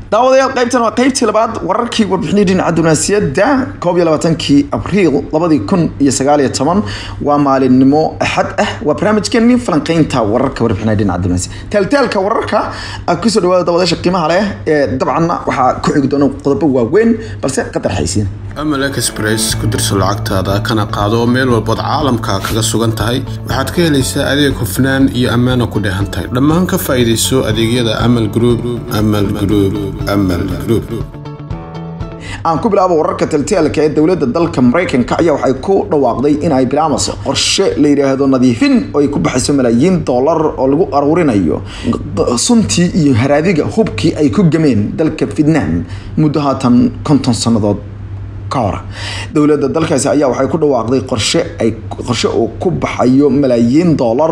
daawadayaal qaybtan waa qaybtii labaad wararkii warbixinii dhinaca dunaasiyadda koob iyo labaatankii abriil labadii kun iyo sagaal iyo toban waa maalinimo axad ah waa barnaamijkeenii falanqeynta wararka warbixinada dhinaca dunaasiyadda taaltaalka wararka kusoo dhawaada daawadayaasha qiimaha leh ee dabcanna waxaa ku xigi doona qodobo waaweyn balse qadar xaysiin amal express ku dirso lacagtaada kana qaado meel walbood caalamka kaga sugan tahay waxaad ka helaysaa adeeg hufnaan iyo ammaana ku dheehan tahay dhammaan ka faa'iidayso adeegyada amal group amal group amal group aan ku bilaabo wararka taltaalka ee dowladda dalka maraykanka ayaa waxay ku dhawaaqday in ay bilaamayso qorshe la yidhaahdo nadiifin oo ay ku baxayso malaayiin dollar oo lagu aruurinayo suntii iyo haraadiga hubkii ay ku gameen dalka vietnam muddo haatan konton sannadood ka hor dowladda dalkaasi ayaa waxay ku dhawaaqday qorshe ay qorshe uu ku baxayo malaayiin dollar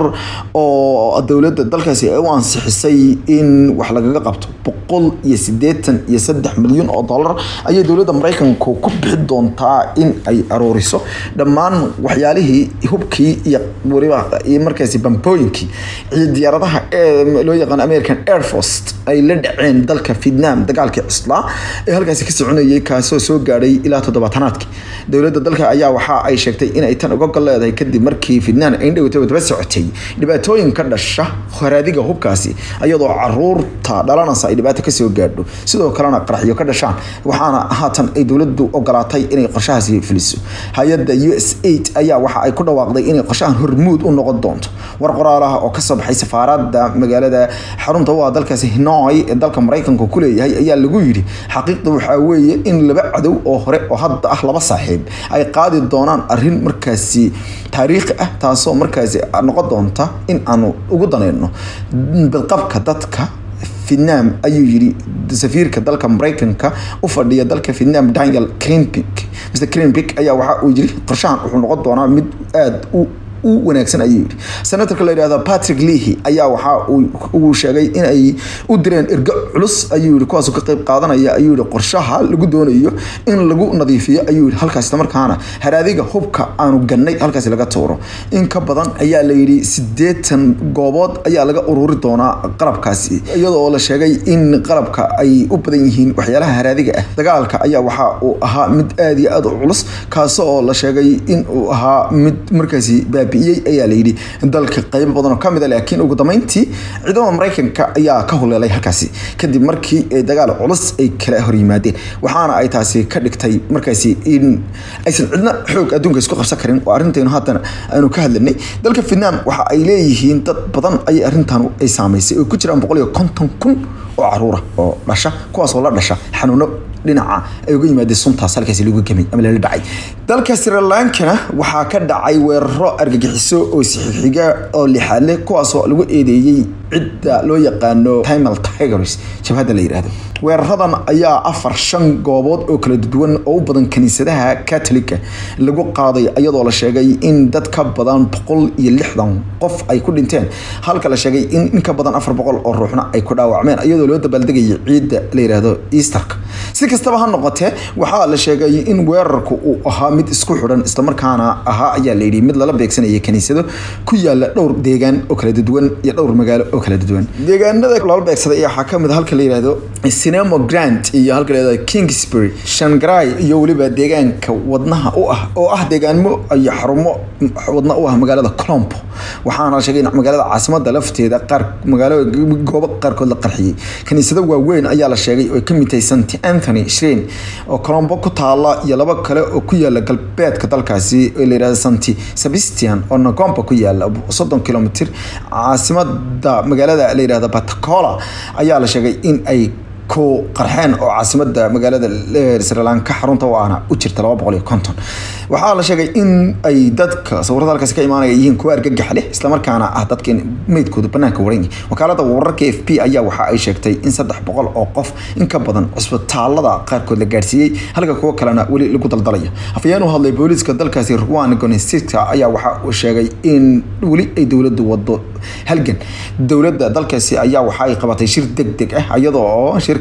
oo dowladda dalkaasi ay u ansixisay in wax lagaga qabto boqol iyo sideetan iyo saddex milyan oo dollar ayay dowladda maraykanku ku bixi doontaa in ay aruuriso dhammaan waxyaalihii hubkii iyo waliba iyo markaasi bambooyinkii iyo diyaaradaha ee loo yaqaan american air force ay la dhaceen dalka vietnam dagaalkii cislaa ee halkaasi ka soconayay kaasoo soo gaadhay ilaa toddobaatanaadkii dowladda dalka ayaa waxa ay sheegtay inay tan uga gol leedahay kadib markii vietnam ay indhowtay daba socotay dhibaatooyin ka dhasha haraadiga hubkaasi iyadoo caruurta dhalanaysa ay dhibaato kasoo gaadho sidoo kalena qaraxyo ka dhashaan waxaana haatan ay dowladdu ogolaatay inay qorshahaasi fuliso hay-adda u s aid ayaa waxa ay ku dhawaaqday inay qorshahan hormuud u noqon doonto war qoraalaha oo kasoo baxay safaarada magaalada xarunta u ah dalkaasi hanoi ee dalka maraykanka ku leeyahay ayaa lagu yidhi xaqiiqda waxaa weeye in laba cadow oo hore oo hadda ah laba saaxiib ay qaadi doonaan arin markaasi taariikhi ah taasoo markaasi noqon doonta in aanu ugu daneyno badqabka dadka vietnam ayuu yiri safiirka dalka maraykanka u fadhiya dalka vietnam daniel crinpic mr crinpic ayaa waxa uu yiri qorshahan wuxuu noqon doonaa mid aada u u wanaagsan ayuu yidhi senatorka la yidhahdo patrick leahy ayaa waxa uu sheegay in ay u direen ergo culus ayuu yidhi kuwaasoo ka qayb qaadanaya ayuu yidhi qorshaha lagu doonayo in lagu nadiifiyo ayuu yidhi halkaas islamarkaana haraadiga hubka aanu gannay halkaasi laga tuuro in ka badan ayaa la yidhi siddeetan goobood ayaa laga ururi doonaa qalabkaasi iyadoo la sheegay in qalabka ay u badan yihiin waxyaalaha haraadiga ah dagaalka ayaa waxa uu ahaa mid aada iyo aada u culus kaasoo la sheegay in uu ahaa mid markaasi baabi ayaa layidhi dalka qaybo badan oo kamid a laakiin ugu dambeyntii ciidamada maraykanka ayaa ka huleelay halkaasi kadib markii dagaal culus ay kala hor yimaadeen waxaana ay taasi ka dhigtay markaasi in aysan cidna xoog adduunka isku qabsan karin oo arrintaynu haatan aynu ka hadlanay dalka vietnam waxa ay leeyihiin dad badan ayay arrintan ay saamaysay oo ku jiraan boqol iyo konton kun oo caruura oo dhasha kuwaasoo la dhasha xanuuno dhinaca ay uga yimaadeen suntaas halkaasi lagu gemay ama lala dhacay dalka sri lankana waxaa ka dhacay weeraro argagixiso oo sixixiga oo lixaadle kuwaasoo lagu eedeeyey cidda loo yaqaano timal tigers jabhadda la yidhaahdo weeraradan ayaa afar shan goobood oo kala duwan oo u badan kaniisadaha katolika lagu qaaday iyadoo la sheegay in dad ka badan boqol iyo lixdan qof ay ku dhinteen halka la sheegay in in ka badan afar boqol oo ruuxna ay ku dhaawacmeen iyadoo loo dabaaldegayay ciidda la yidhaahdo easterka si kastaba ha noqotee waxaa la sheegay in weerarku uu ahaa mid isku xidhan islamarkaana ahaa ayaa layidhi mid lala beegsanaya kaniisado ku yaala dhowr deegaan oo kala duwan iyo dhowr magaalo oo kala duwan deegaanada lala beegsaday ayaa waxaa kamid halka la yidhaahdo cinemo grant iyo halka la yidhahdo kingsbury shangarai iyo weliba deegaanka wadnaha u ah oo ah deegaanmo iyo xarumo wadna u ah magaalada colombo waxaana la sheegay in magaalada caasimada lafteeda qaar magaalo goobo qaarkood la qarxiyey kaniisado waaweyn ayaa la sheegay oo ka mid tahay st anthony shreen oo colombo ku taala iyo laba kale oo ku yaala galbeedka dalkaasi oo la yidhahdo st sebastian oo nagomba ku yaala soddon kilomitr caasimada magaalada la yidhahdo batacola ayaa la sheegay in ay ku qarxeen oo caasimada magaalada sri lanka xarunta u ahna u jirta laba boqol iyo konton waxaa la sheegay in ay dadka sawirada halkaasi ka imaanaya yihiin kuwa argagax leh islamarkaana ah dadka in meydkooda banaanka waran yihin wakaalada wararka f p ayaa waxa ay sheegtay in saddex boqol oo qof in ka badan cisbitaalada qaarkood la gaadhsiiyey halka kuwo kalena weli lagu daldalaya afayeen u hadlay booliiska dalkaasi ruan gonestica ayaa waxa uu sheegay in weli ay dowladdu wado halgan dowladda dalkaasi ayaa waxa ay qabatay shir deg deg ah iyadoo oo shirka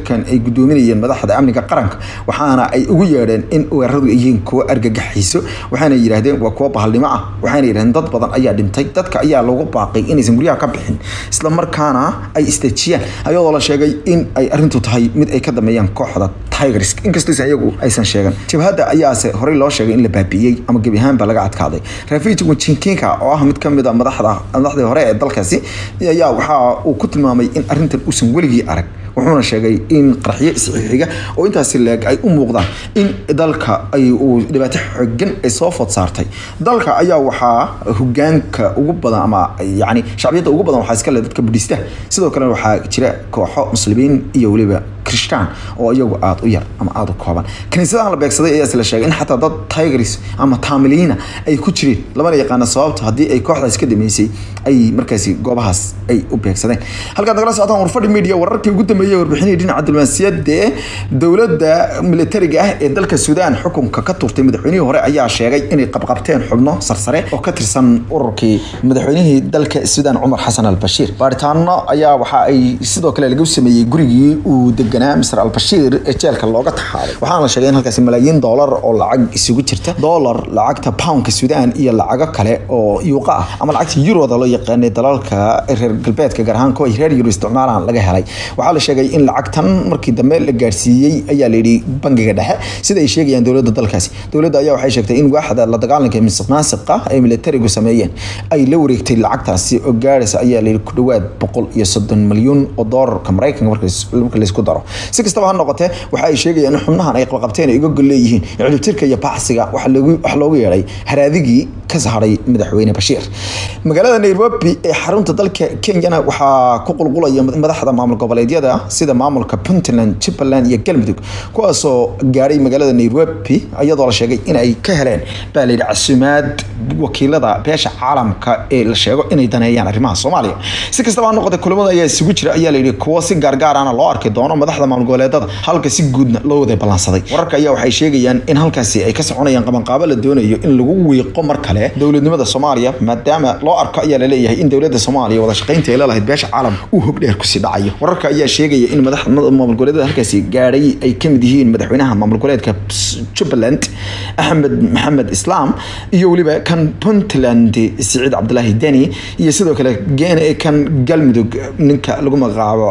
shirkan ay gudoominayeen madaxda amniga qaranka waxaana ay ugu yeedheen in weeraradu ay yihiin kuwo argagaxiso waxaana yidhaahdeen waa kuwo bahalnimo ah waxaana yidhahdeen dad badan ayaa dhintay dadka ayaa lagu baaqay inaysan guryaha ka bixin isla markaana ay isdejiyaan ayadoo la sheegay in ay arrintu tahay mid ay ka dameeyaan kooxda tigers inkastoo iyagu aysan sheegan jabhadda ayaase horey loo sheegay in la baabi'iyey ama gebi ahaanba laga adkaaday rafij wajinkinka oo ah mid kamid a madaxda madaxdii hore ee dalkaasi ayaa waxa uu ku tilmaamay in arrintan uusan weligii arag wuxuuna sheegay in qarxiyo isxixiga oo intaasi leeg ay u muuqdaan in dalka ay uu dhibaato xogan ay soo food saartay dalka ayaa waxaa hogaanka ugu badan ama yani shacbiyadda ugu badan waxaa iska leh dadka budhistaha sidoo kalena waxaa jira kooxo muslimiin iyo weliba krishtaan oo iyagu aada u yar ama aada u kooban kaniisadahan la beegsaday ayaase la sheegay in xataa dad tigris ama taamiliina ay ku jireen lamana yaqaana sababta haddii ay kooxdaas ka dhameysay ay markaasi goobahaas ay u beegsadeen halkaad nagala socotaan warfadhi media wararkii ugu dambeeyey warbixinihii dhinaca diblomaasiyadda ee dowladda militariga ah ee dalka suudaan xukunka ka turtay madaxweynihii hore ayaa sheegay inay qabqabteen xubno sarsare oo ka tirsan ururkii madaxweynihii dalka suudaan cumar xasan albashiir baaritaano ayaa waxa ay sidoo kale lagu sameeyey gurigii uu deganaa misr albashiir ee jeelka looga taxaaday waxaana la sheegay in halkaasi malaayiin doolar oo lacag isugu jirta doolar lacagta poundka suudaan iyo lacago kale oo yuuqa ah ama lacagta yuroda loo yaqaanay dalalka reer galbeedka gaar ahaan kuwa reer yuro isticmaalaan laga helay waxaa la sheegay in lacagtan markii dambe la gaarsiiyey ayaa layidhi bangiga dhexe sida ay sheegayaan dowladda dalkaasi dowladda ayaa waxay sheegtay in waaxda la dagaalanka misuq maasiqa ay militarigu sameeyeen ay la wareegtay lacagtaasi oo gaaraysa ayaa layidhi ku dhowaad boqol iyo soddon milyuun oo doolarka maraykanka marka laysku daro si kastaba ha noqotee waxa ay sheegayaan in xubnahan ay qabqabteen ay uga gol leeyihiin ciribtirka iyo baxsiga wax loogu yeedhay haraadigii ka saharay madaxweyne bashiir magaalada nairobi ee xarunta dalka kenyana waxaa ku qulqulaya madaxda maamul goboleedyada sida maamulka puntland jubbaland iyo galmudug kuwaasoo gaadhay magaalada nairobi iyadoo la sheegay in ay ka heleen baa layidhi casumaad wakiilada beesha caalamka ee la sheego inay daneeyaan arrimaha soomaaliya si kastaba ha noqotee kulamada ayaa isugu jira ayaa layidhi kuwo si gaargaarana loo arki doono madaxda maamul goboleedada halka si guudna loo wada ballansaday wararka ayaa waxay sheegayaan in halkaasi ay ka soconayaan qabanqaabo la doonayo in lagu wiiqo mar kale dowladnimada soomaaliya maadaama loo arko ayaa laleeyahay in dowladda soomaaliya wada shaqaynta ay leelahayd beesha caalamka uu hogdheer kusii dhacayo wararka ayaa sheegaya in madaxda maamul goboleedada halkaasi gaadhay ay kamid yihiin madaxweynaha maamul goboleedka jubbaland axmed maxamed islaam iyo weliba kan puntland siciid cabdilaahi deni iyo sidoo kale kan galmudug ninka lagu magacaabo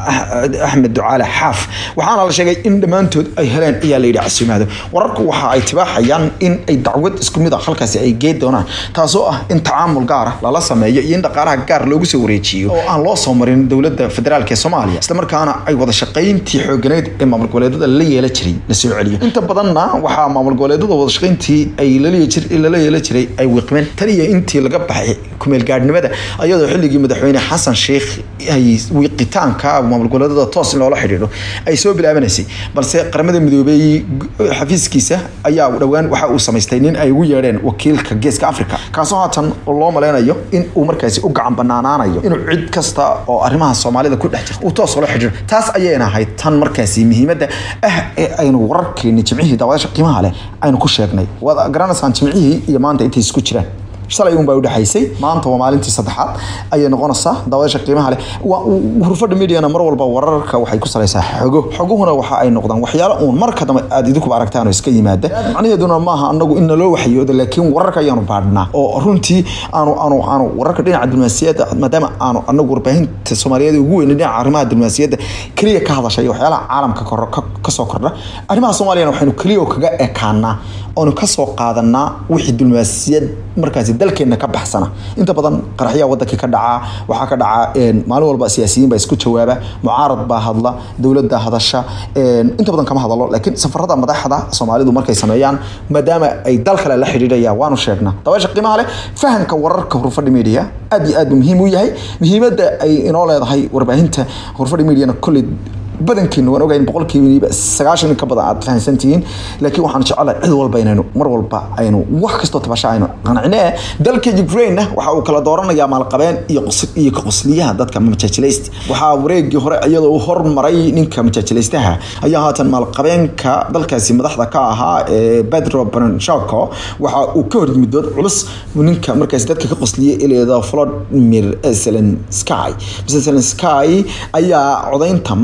axmed ducaale xaaf waxaana la sheegay in dhammaantood ay heleen ayaa layidhi casumaado wararku waxa ay tibaaxayaan in ay dacwad isku mid a halkaasi ay geed doonaan taasoo ah in tacaamul gaara lala sameeyo iyo in dhaqaalaha gaar loogu soo wareejiyo oo aan loo soo marin dowladda federaalk ee soomaaliya islamarkaana ay wada shaqayntii xooganeed ee maamul goboleedada la yeela jiray la soo celiyo inta badanna waxaa maamul goboleedada wada shaqayntii ay lala yeela jiray ay wiiqmeen tan iyo intii laga baxay kumeel gaadhnimada ayadoo xilligii madaxweyne xasan sheikh ay wiiqitaanka maamul goboleedada toos in loola xidhiidho ay soo bilaabanaysay balse qaramada midoobey xafiiskiisa ayaa dhowaan waxa uu samaystay nin ay ugu yeedheen wakiilka geeska africa kaasoo haatan loo maleynayo in uu markaasi u gacan banaanaanayo inuu cid kasta oo arrimaha soomaalida ku dhex jirta uu toos oola xidhiidho taas ayayna ahayd tan markaasi muhiimadda ah ee aynu wararkeeni jimcihii daawadasha qiimaha leh aynu ku sheegnay waad garanaysaan jimcihii iyo maanta intay isku jiraan shalay un baa udhexaysay maanta waa maalintii saddexaad ayay noqonaysaa daawadasha qiimaha leh hurfadha mediana mar walba wararka waxay ku salaysaa xogo xoguhuna waxa ay noqdaan waxyaalo uun marka dambe aad idinkuba aragtaan oo iska yimaada macnaheeduna maaha anagu in naloo waxyoodo laakiin wararka ayaanu baadhnaa oo runtii aanu aanu aanu wararka dhinaca diblomaasiyadda maadaama aanu anagu warbaahinta soomaaliyeed ugu weyn dhinaca arrimaha diblomaasiyadda keliya ka hadasha iyo waxyaalaha caalamka kasoo kordha arrimaha soomaaliyana waxaynu keliya kaga ekaanaa oonu kasoo qaadanaa wixii diblomaasiyad markaasi dalkeena ka baxsana inta badan qaraxyaha wadankii ka dhacaa waxaa ka dhaca maalin walba siyaasiyiin baa isku jawaaba mucaarad baa hadla dowladda hadasha inta badan kama hadalo laakiin safarada madaxda soomaalidu markay sameeyaan maadaama ay dal kale la xidhiidhayaan waanu sheegnaa dabaysha qiimaha leh fahamka wararka hurfadhi media aad iyo aad buu muhiim u yahay muhiimadda ay inoo leedahay warbaahinta hurfadhi mediana kolley badankiina waan ogahay in boqolkiiba sagaashan in ka badan aad fahamsantihiin laakiin waxaan jecelahay cid walba inaynu mar walba aynu wax kastoo tabasha aynu qancine dalka ukraine waxa uu kala dooranayaa maalqabeen iyo iyo ka qosliyaha dadka majaajilaysta waxaa wareegii hore iyadoo uu hormaray ninka majaajilaystaha ayaa haatan maalqabeenka dalkaasi madaxda ka ahaa ee pedro branchako waxa uu ka hor yimid dood culus ninka markaasi dadka ka qosliyay ileeda volodimir zelensky zelensky ayaa codaynta maanta dhaca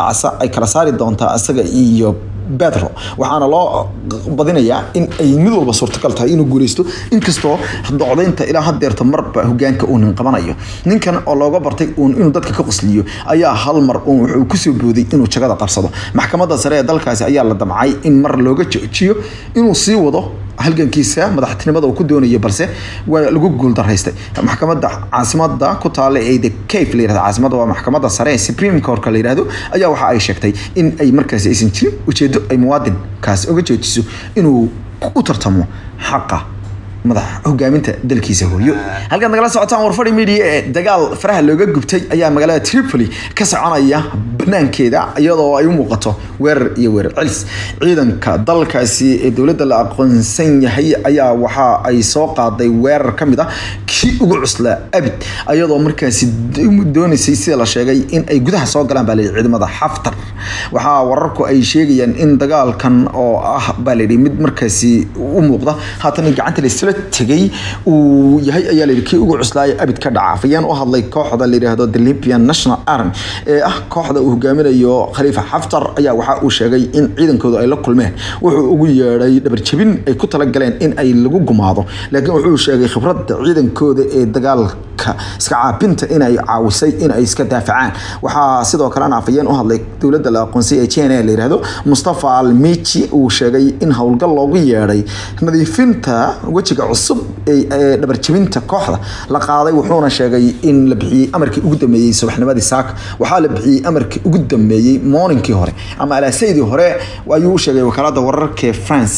casa ay kala saari doontaa isaga iyo bedro waxaana loo badinayaa in ay mid walba suurtagal tahay inuu guuleysto inkastoo docdaynta ilaa hadeerta marba hogaanka uu nin qabanayo ninkan oo looga bartay uun inuu dadka ka qosliyo ayaa hal mar uun wuxuu kusoo booday inuu jagada qabsado maxkamadda sare ee dalkaasi ayaa la damcay in mar looga joojiyo inuu sii wado halgankiisa madaxtinimada uu ku doonayo balse waa lagu guuldaraystay maxkamadda caasimada ku taala ee the cafe la yirahdo caasimada waa maxkamadda sare ee supreme courtka la yirahdo ayaa waxa ay sheegtay in ay markaasi aysan jirin ujeedo ay muwaadinkaas uga joojiso inuu u tartamo xaqa madax hogaaminta dalkiisa hooyo halkaad nagala socotaan warfadhi media ee dagaal faraha looga gubtay ayaa magaalada tripoli ka soconaya banaankeeda iyadoo ay u muuqato weerar iyo weerar celis ciidanka dalkaasi ee dowladda la aqoonsan yahay ayaa waxa ay soo qaaday weerar ka mid ah kii ugu cuslaa abid iyadoo markaasi doonaysay sida la sheegay in ay gudaha soo galaan baa layidhi ciidamada xaftar waxaa wararku ay sheegayaan in dagaalkan oo ah baa layidhi mid markaasi u muuqda haatan gacanta laisla tegay uu yahay ayaa layidhi kii ugu cuslaaya abid ka dhaca afayeen u hadlay kooxda la yidhaahdo the libyan national army ee ah kooxda uu hogaaminayo khaliifa xaftar ayaa waxa uu sheegay in ciidankoodu ay la kulmeen wuxuu ugu yeedhay dhabarjabin ay ku talagaleen in ay lagu gumaado laakiin wuxuu sheegay khibradda ciidankooda ee dagaalka iska caabinta inay caawisay in ay iska daafacaan waxaa sidoo kalena afayeen u hadlay dowladda la aqoonsay ee jna la yidhaahdo mustafa almici uu sheegay in howlgal loogu yeedhay nadiifinta wejiga cusub ee dhabarjabinta kooxda la qaaday wuxuuna sheegay in la bixiyey amarkii ugu dambeeyey subaxnimadii saaka waxaa la bixiyey amarkii ugu dambeeyey morningkii hore ama alaasaydii hore ayuu u sheegay wakaalada wararka france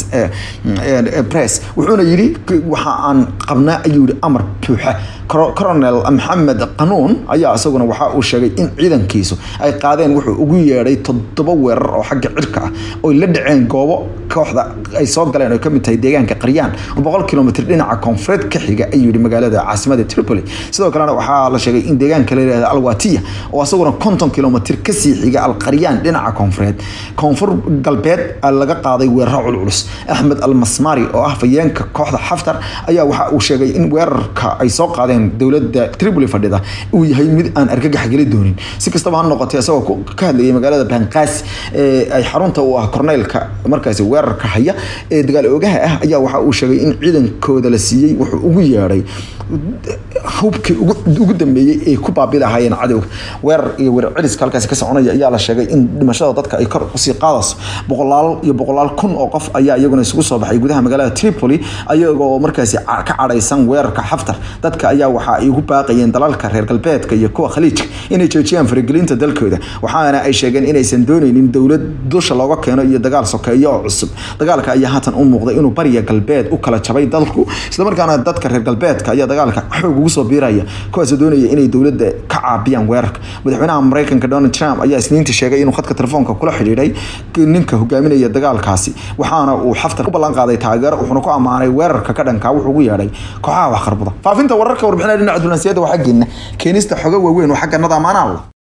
press wuxuuna yidhi waxa aan qabnaa ayuu yihi amar buuxa coronel maxamed qanuun ayaa isaguna waxa uu sheegay in ciidankiisu ay qaadeen wuxuu ugu yeedhay toddoba weerar oo xagga cirka ah oy la dhaceen goobo kooxda ay soo galeen oo kamid tahay deegaanka qaryaan oo boqol kilomitr dhinaca koonfureed ka xiga ayuu yihi magaalada caasimada tripoli sidoo kalena waxaa la sheegay in deegaanka la yihahda alwatiya oo isaguna konton kilomitr kasii xiga alqaryaan dhinaca koonfureed koonfur galbeed laga qaaday weeraro culculus axmed almasmari oo ah fayeenka kooxda xaftar ayaa waxa uu sheegay in weerarka ay soo qaadeen dowladda tripoli fadhida uu yahay mid aan argagax geli doonin si kastaba ha noqotee isagoo ka hadlayay magaalada banqaasi ee ay xarunta u ah korneylka markaasi weerarka haya ee dagaal oogaha ah ayaa waxa uu sheegay in ciidankooda la siiyey wuxuu ugu yeedhay hubkii ugu dambeeyey ay ku baabi lahaayeen cadowga weerar iyo weerar celiska halkaasi ka soconaya ayaa la sheegay in dhimashada dadka ay kor usii qaadayso boqolaal iyo boqolaal kun oo qof ayaa iyaguna isugu soo baxay gudaha magaalada tripoli ayagoo markaasi ka cadhaysan weerarka xaftar dadka ayaa waxa ay ugu baaqayeen dalalka reer galbeedka iyo kuwa khaliijka inay joojiyaan faragelinta dalkooda waxaana ay sheegeen inaysan dooneynin dowlad dusha looga keeno iyo dagaal sokeeyo oo cusub dagaalka ayaa haatan u muuqday inuu bariya galbeed u kala jabay dalku islamarkaana dadka reer galbeedka ayaa dagaalka xoog ugu soo biiraya kuwaasoo doonaya inay dowladda ka caabiyaan weerarka madaxweynaha mareykanka donald trump ayaa isniinta sheegay inuu khadka telefoonka kula xidhiidhay ninka hogaaminaya dagaalkaasi waxaana uu xaftar u ballan qaaday taageero wuxuuna ku ammaanay weerarka ka dhankaa wuxuu ugu yeedhay kooxaha wax qarbuda faafinta wararka warbixinaya dhinaca dulansiyaada waa xaggeena keenista xogo waaweyn oo xagga nada amaanaal